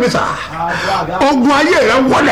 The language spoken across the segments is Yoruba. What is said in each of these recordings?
mi sà ogun ayé rẹ wọlẹ̀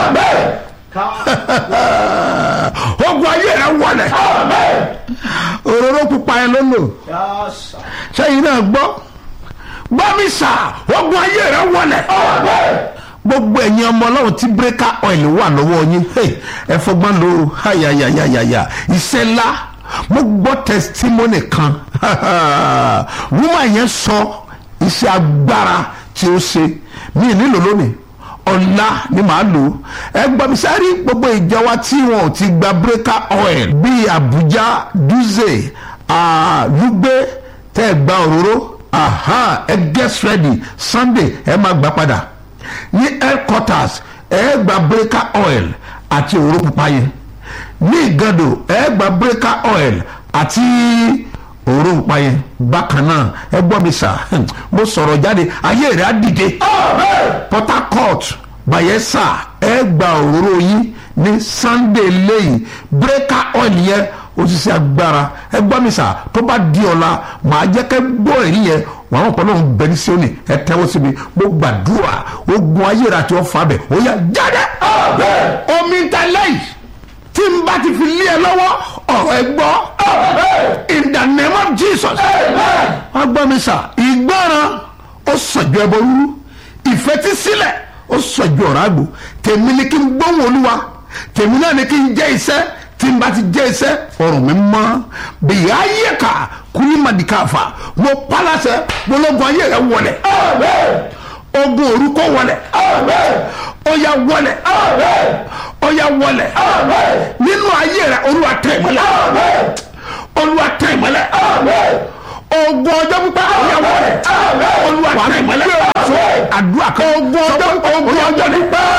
ogun ayé rẹ wọlẹ̀ òróró pupa yẹn ló lò sẹ́yìn náà gbọ́ gbọ́ mi sà ogun ayé rẹ wọlẹ̀ gbogbo ẹ̀yin ọmọ ọlọ́run tí bírèkà ọ̀ìlì wà lọ́wọ́ yín ẹ fọgbọ́n lò ó hayayayaya iṣẹ́ ńlá mo gbọ́ testimony kan woman yẹn sọ iṣẹ́ agbára tí ó ṣe mí nílò lónìí ọ̀la ni màá lò ó ẹ gbọ́ mi sáré gbogbo ìjọ wa tí wọn ò ti gba breaker oil bíi Abuja Dutse Lugbe tẹ́ ẹ gba òróró ẹ get ready Sunday ẹ máa gbà padà ní headquarters ẹ gba breaker oil àti òróró pupa yẹn ní ìgàdò ẹ gba breaker oil àti òróró pupa yẹn bákan náà ẹ gbọ́ mi sà mo sọ̀rọ̀ jáde ayé rẹ̀ á dìde Port Harcourt Bayelsa ẹ gba òróró yín ní Sunday lẹ́yìn breaker oil yẹn òṣìṣẹ́ agbára ẹ gbọ́ mi sà tó bá di ọ̀la màá jẹ́ kẹ́ gbọ́ èyí yẹn wọn àwọn ọ̀pọ̀ náà ń bẹ ní Síónì ẹ tẹ́wọ́ síbi mo gbàdúrà ogun ayé rẹ̀ àti ọ̀fà bẹ̀ ó yá jáde omi ń ta lẹ́yìn tí n bá ti fi lé ẹ lọ́wọ́ ọ̀rọ̀ ẹ gbọ́ in the name of Jesus wọ́n gbọ́ mi sà ìgbọràn ó sọ̀jọ́ ẹbọ rúrú ìfetísílẹ̀ ó sọ̀jọ́ ọ̀rọ̀ àgbò tèmi ni kí n gbóhùn olúwa tèmi náà ni kí n jẹ́ iṣẹ́ tí n bá ti jẹ́ iṣẹ́ ọ̀rọ̀ mi mọ́ bìí ayé ká kúlí màdìkàfà mo palasẹ̀ gbólógun ayé rẹ̀ wọlẹ̀ ogun orúkọ wọlẹ̀ ó yá wọlẹ̀ ó yá wọlẹ̀ nínú ayé rẹ̀ olúwa tẹ̀ ìmọ́lẹ̀ olúwa tẹ̀ ìmọ́lẹ̀ ogun ọjọ́ pípẹ́ ó yá wọlẹ̀ olúwa tẹ̀ ìmọ́lẹ̀ àdúrà kan ogun ọjọ́ ogun ọjọ́ pípẹ́